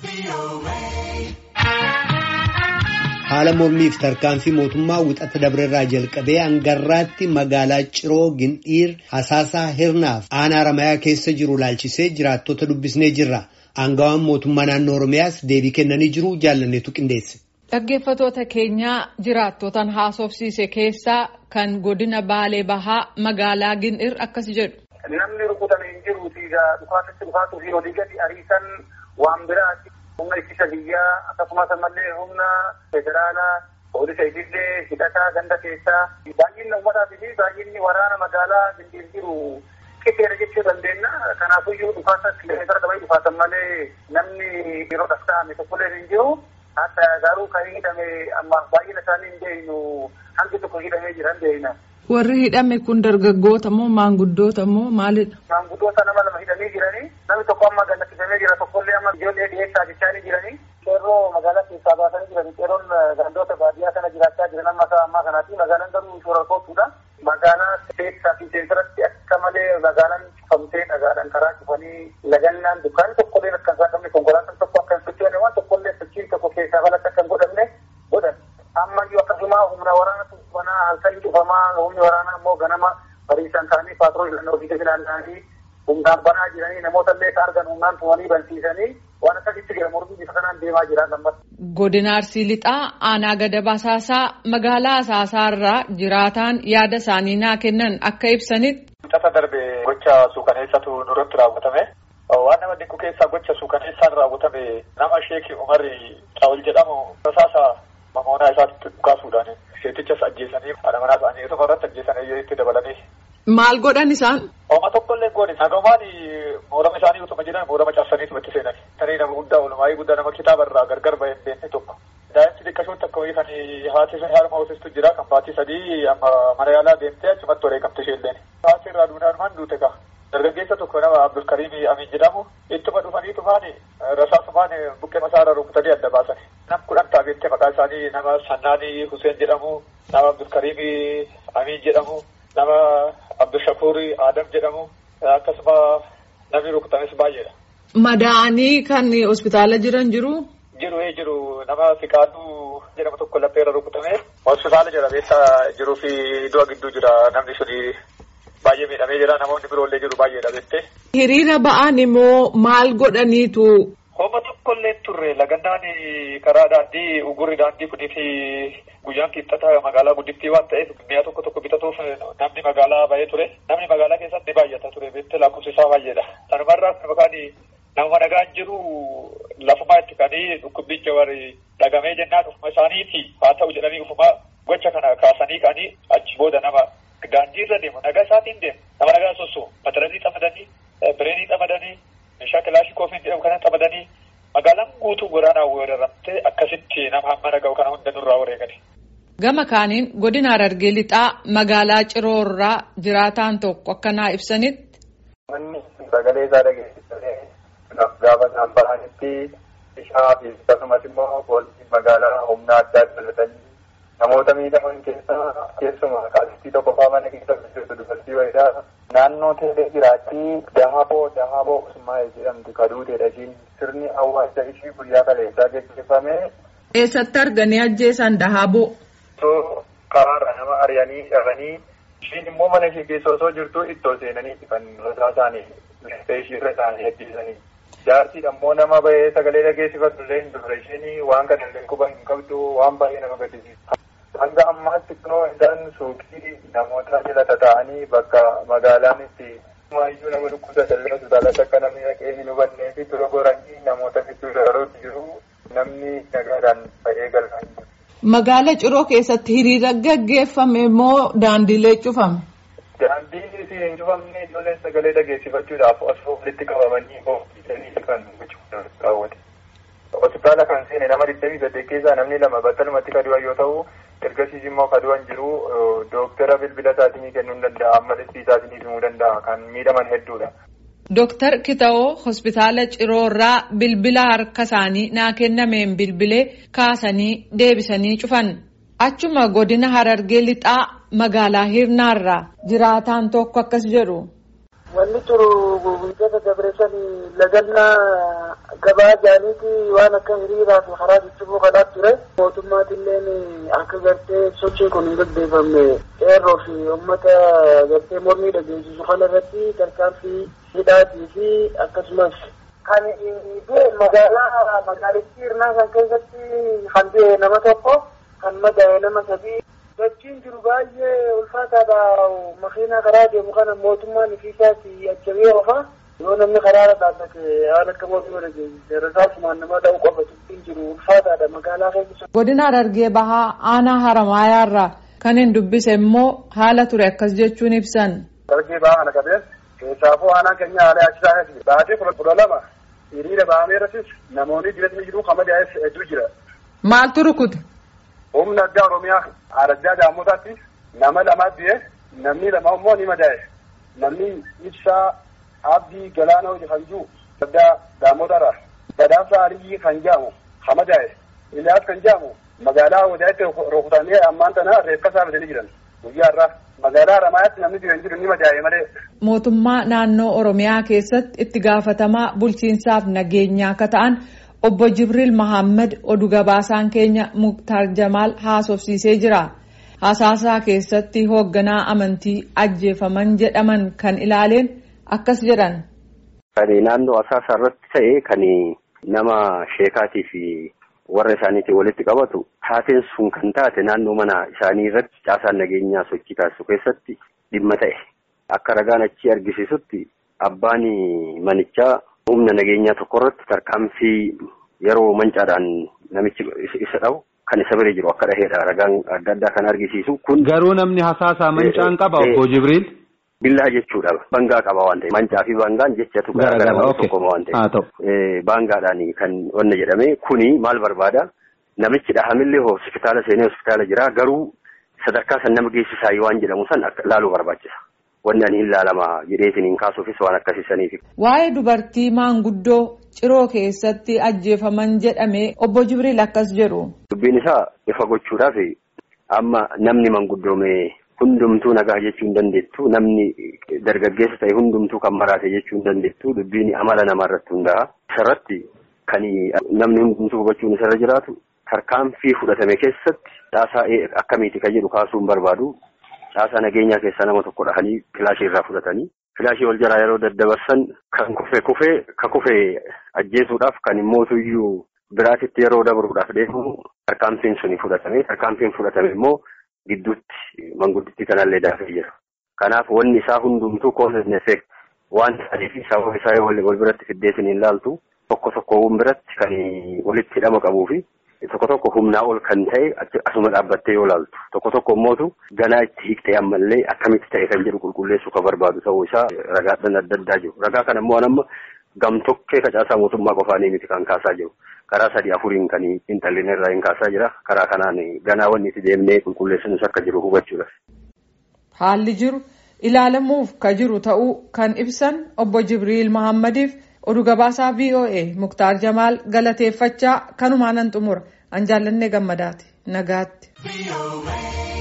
Haala mormiif tarkaanfii mootummaa wixata dabreerraa jalqabee hangarraatti magaalaa Ciroo Gindhiir Hasaasaa Hirnaaf aanaa Ramayaa keessa jiru laalchisee jiraattota dubbisnee jirra. Aangawaan mootummaa naannoo Oromiyaas deebii kennanii jiru jaalanneetu qindeesse. Dhaggeeffatoota keenyaa jiraattotaan haasofsiise keessaa kan godina Baalee Bahaa magaalaa Gindhiir akkas jedhu. Namni rukutame hin jiru dhukaasatti dhukaatuu fi olii gadi ariisan waan biraati. Humna ittisa biyyaa akkasumas ammallee humna federaalaa poolisa idilee hidhataa ganda keessaa baay'inni uummataatii fi baay'inni waraana magaalaa Gindhiir jiru qixxeera jechuu dandeenya. Kanaafiyyuu dhukaasa kilomeetira qabatee dhukaasan malee namni yeroo dhasta'ame tokkollee hin jiru. Hatta garuu kan hidhame amma baay'ina isaanii hin beeknu hangi tokko hidhamee jira hin beekna. Warri hidhame kun dargaggoota moo maanguddoota moo maalidha? Maanguddoota nama lama hidhamee jiranii namni tokko amma gallachiifamee jira tokkollee amma ijoollee dhiyeessaa jechaa jiranii. Qeerroo magaalaa keessaa baasanii jiranii qeerroon gandoota baadiyyaa kana jiraachaa jiran amma isaa ammaa kanaati magaalaan garuu shoora kootuudha. Magaalaa keessaa fi seensaratti akka malee magaalaan cufamtee dhagaadhaan karaa cufanii lagannaan dukkaanni tokkollee akka hin saaqamne konkolaataan tokko akka hin sochoone waan tokkollee sochiin tokko keessaa balatti akka hin godhamne godhan. Ammayyuu akkasuma humna waraana tuffanaa halkan cufamaa humni waraanaa immoo ganama bariisan ka'anii paatroolii kan ofii ilaallanii humnaan banaa jiranii namoota illee ka argan humnaan tumanii bansiisanii waan akkasitti jira mormii bifa kanaan deemaa jira lammas. Godina Arsii Lixaa aanaa gada basaasaa magaalaa Asaasaa irraa jiraataan yaada isaanii naa kennan akka ibsanitti. Wixata darbe gocha suukaneessatu nurratti raawwatame. Waan nama dinqu keessaa gocha suukaneessaan raawwatame nama Sheekii Umarri Xaawul jedhamu rasaasa mamoonaa isaatti dhukaasuudhaan seetichas ajjeesanii haadha manaa isaanii tokko irratti ajjeesanii itti dabalanii. Maal godhan isaan? Ooma tokkollee goone nagamaan moorama isaanii utuma jiran moorama cabsaniitu itti seenan. Tanii nama guddaa oolmaayii guddaa nama kitaaba irraa gargar bahee hin beekne tokko. Daa'imti xiqqashoon takka wayii kan haati sun harma hoosistu jira kan baatii sadii amma mana yaalaa deemtee achumatti wareegamte isheelleen. Haati irraa duunaan duute kaa. Dargaggeessa tokko nama Abdulkariim Amin jedhamu ittuma dhufanii tufaani rasaasumaan buqqee masaarra rukutanii adda baasan. Nam kudhan taabeettee maqaan isaanii nama Sannaanii Huseen jedhamu, nama Abdulkariim Amin jedhamu, nama Abdushakuur Adam jedhamu akkasuma namni rukutames baay'eedha. Madaa'anii kan hospitaala jiran jiru? Jiru ee jiru nama Fiqaaduu jedhamu tokko lapheerra rukutame hospitaala jira beessa jiruu fi du'a gidduu jira namni suni baay'ee miidhamee jira namoonni biroollee jiru baay'eedha beektee. Hiriira ba'an immoo maal godhaniitu? Homa tokkollee turre lagannaan karaa daandii ugurri daandii kunii fi guyyaan qixxataa magaalaa guddittii waan ta'eef mi'a tokko tokko bitatuuf namni magaalaa ba'ee ture. Namni magaalaa keessatti baay'ata ture beektee lakkoofsi isaa baay'eedha. Sanumarraa maqaan nama nagaan jiru lafumaa itti kanii dhukkubbicha warri dhagamee jennaan ufuma isaaniiti haa ta'u jedhanii ufuma gocha kana kaasanii kanii achi booda nama daandii irra deemu nagaa isaatiin deemu nama nagaa sossoo mataranii xamadanii bireenii xamadanii meeshaa kilaashii koofiin jedhamu kana xamadanii magaalaan guutuu waraanaa weeraramtee akkasitti nama hamma naga'u kana hunda nurraa wareegani. Gama kaaniin godina Harargee lixaa magaalaa Ciroorraa jiraataan tokko akkanaa ibsanitti. Manni sagalee isaa dhageessisanii gaafa isaan bahanitti bishaa fi akkasumas immoo poolisii magaalaa humna addaa dabalatanii namoota miidhaman keessaa keessumaa qaalittii tokko faa mana keessa jirtu dubartii wayiidha. Naannoo teelee jiraatti dahaboo dahaboo usmaa'ee jedhamtu kaduuteedha ishiin sirni awwaalcha ishii guyyaa kaleessaa gaggeeffame. Eessatti arganii ajjeesan dahaboo? Osoo karaarra nama ari'anii dhabanii ishiin immoo mana ishee keessa osoo jirtu ittoo seenanii kan rasaa isaanii meeshaa ishii irra isaanii ajjeesanii. Jaartiin ammoo nama bahee sagalee dhageessifatu illee hin turre isheen waan kana illee quba hin qabdu waan baay'ee nama gaddisiisa. Hanga ammaatti kunoo isaan suuqii namoota jala tataa'anii bakka magaalaan itti maayyuu nama dhukkubsatan illee hospitaalatti akka namni dhaqee hin hubannee fi dura goranii namoota gidduu daraaruutti jiru namni nagaadhaan ba'ee galfaa jiru. Magaala Ciroo keessatti hiriira gaggeeffame moo daandiilee cufame? Daandiin isin hin cufamne ijoolleen sagalee dhageessifachuudhaaf osoo walitti qabamanii oofisanii kan raawwate. Hospitaala kan seene nama digdamii saddeet keessaa namni lama battalumatti kadu'an yoo ta'u ergasiis immoo kadu'an jiru dooktara bilbila isaatinii kennuu hin danda'a amma dhibbii isaatinii himuu danda'a kan miidhaman hedduudha. Dooktar Kitawoo hospitaala Ciroorraa bilbila harka isaanii naa kennameen bilbilee kaasanii deebisanii cufan. Achuma godina Harargee lixaa magaalaa Hirnaarraa jiraataan tokko akkas jedhu. Wanni turu guyyoota dabreessan lagannaa gabaa jaaniiti waan akka hiriiraa fi karaa jijjibuu kanaa ture. Mootummaatilleen akka gartee sochiin kun hin gaggeeffamne qeerroo fi uummata gartee mormii dhageessisu kana irratti tarkaanfii hidhaatii fi akkasumas kan magaalaa magaalittii hirnaa kan keessatti kan du'e nama tokko kan madaa'e nama sadii Dachiin jiru baay'ee ulfaataadha. Makiinaa karaa deemu kana mootummaan ifiisaati ajjabee ofa. Yoo namni karaarra dhaabbate waan akka mootummaa dhageessise rasaasumaan nama dha'u qofa dubbiin jiru ulfaataadha magaalaa keessa. Godina Harargee Bahaa aanaa Haramaayaarraa kan hin dubbise immoo haala ture akkas jechuun ibsan. Harargee Bahaa kana qabeen keessaafuu aanaan keenya haala yaachisaa keessi. Baatee kudha lama hiriira bahamee irrattis namoonni jireenya jiru kamadaa'es hedduu jira. Maaltu rukute? humna addaa oromiyaa araddaa daamotaatti nama lama du'e namni lama immoo ni madaa'e namni ibsaa abdii galaana hojii kan jiru addaa daamotarra badhaasa aliyyi kan jedhamu kan madaa'e ilaas kan jedhamu magaalaa wadaatti rukutanii ammaan tana reeffa isaa bitanii jiran guyyaa irraa magaalaa Haramaayaatti namni jiran jiru ni madaa'e malee. Mootummaa naannoo Oromiyaa keessatti itti gaafatamaa bulchiinsaaf nageenyaa akka ta'an Obbo Jibril Mahammad oduu gabaasaan keenya Muktaar Jamaal haasofsiisee jira. Hasaasaa keessatti hoogganaa amantii ajjeefaman jedhaman kan ilaaleen akkas jedhan. Kan naannoo hasaasaa irratti ta'e kan nama sheekaatii fi warra isaaniitiin walitti qabatu taateen sun kan taate naannoo mana isaanii irratti caasaan nageenyaa sochii taasisu keessatti dhimma ta'e. Akka ragaan achi argisiisutti abbaan manichaa humna nageenyaa tokko irratti tarkaanfii yeroo mancaadhaan namichi isa dhabu kan isa bira jiru akka dhaheedha ragaan adda addaa kan argisiisu kun. Garuu namni hasaasaa mancaan qaba obbo Jibriil. Billaa jechuudha bangaa qaba waan ta'eef mancaa fi bangaan jechatu garaagaraa tokkoma waan ta'eef baangaadhaan kan wanna jedhame kuni maal barbaada namichi dhahamillee hospitaala seenee hospitaala jira garuu sadarkaa san nama geessisaa waan jedhamu san laaluu barbaachisa. wanni ani hin laalama jedheetiin hin kaasuufis waan akkasiisaniif. Waa'ee dubartii maanguddoo ciroo keessatti ajjeefaman jedhame obbo Jibriil akkas jedhu. Dubbiin isaa ifa gochuudhaaf amma namni manguddoome hundumtuu nagaa jechuu hin dandeettu namni dargaggeessa ta'e hundumtuu kan maraate jechuu hin dandeettu dubbiin amala namaa irratti hundaa'a. Isarratti kan namni hundumtuu hubachuun isarra jiraatu tarkaanfii fudhatame keessatti caasaa akkamiiti kan jedhu kaasuu hin barbaadu. caasaa nageenyaa keessaa nama tokko dhahanii filaashii irraa fudhatanii filaashii wal jalaa yeroo daddabarsan kan kufe kufee ka kufe ajjeesuudhaaf kan immootu iyyuu biraatitti yeroo dabruudhaaf deemu tarkaanfiin suni fudhatame tarkaanfiin fudhatame immoo gidduutti manguddittii kanallee daafee jira. Kanaaf wanni isaa hundumtuu cause effect waan ta'eef sababa isaa wal biratti fiddeesin hin laaltu tokko tokkoowwan biratti kan walitti hidhama qabuu fi tokko tokko humnaa ol kan ta'e asuma dhaabbattee yoo laaltu tokko tokko immootu ganaa itti hiiktee ammallee akkamitti ta'e kan jedhu qulqulleessuu kan barbaadu ta'uu isaa ragaadhaan adda addaa jiru ragaa kana immoo amma gamtokkee facaasaa mootummaa qofaanii miti kan kaasaa jiru karaa sadii afuriin kan intallinee irraa hin kaasaa jira karaa kanaan ganaa wanni itti deemnee qulqulleessinus akka jiru hubachuudha. Haalli jiru ilaalamuuf ka jiru ta'uu kan ibsan obbo Jibriil Mahammadiif oduu gabaasaa VOA Muktaar Jamaal galateeffachaa kanumaan nan xumura an jaallannee gammadaati nagaatti.